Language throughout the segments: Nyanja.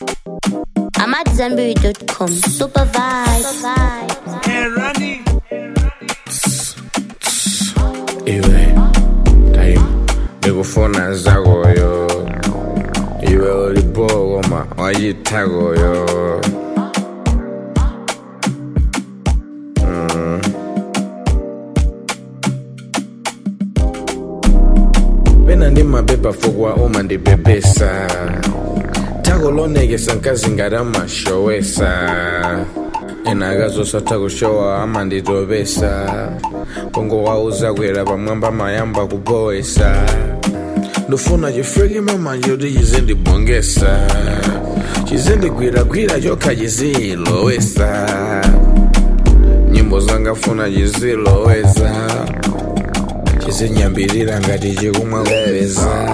I'm at Zenberry.com. Super vibes. Hey, Randy. iwe time ndikufuna zakoyo iwe ulibokoma wayithakoyo Mm. pena ndimabeba fukwa uma ndibebesa thako lonekesa nkazi ngati amashowesa ena akazosatha kushowa amanditopesa kongo wauza kwera pamwamba mayamba kupoesa ndofuna chifriki mama choti chizindibongesa chizindigwiragwira chokha chizilowesa nyimbo zangafuna chiziloweza chizinyambirira ngati chikumwa kupeza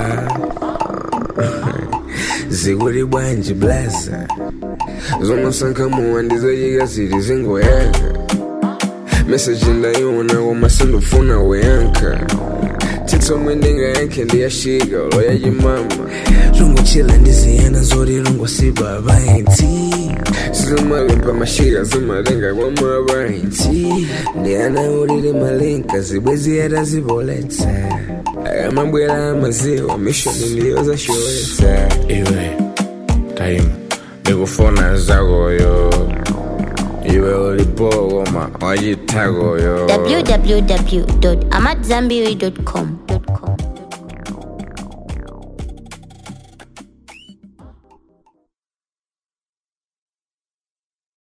zikuli bwanji blaza zomasankhamuwa ndizochika zili zingoyaka meseji ndayiona koma sindufuna kuyankha titsomwe ndingayankhe ndiyashika loyachimama lungochila ndiziyana zoti lungosipa apaintsi zimalimpa mashika zimatenga kwa mapaintsi ndiyana ulili malinka zibwezi atazipoletsa akamabwera amaziwa mishoni ndiyozashowetsa iwe time ndikufuna zakoyo iwe ulipokoma wachithakoyo www.amatzambiri.com.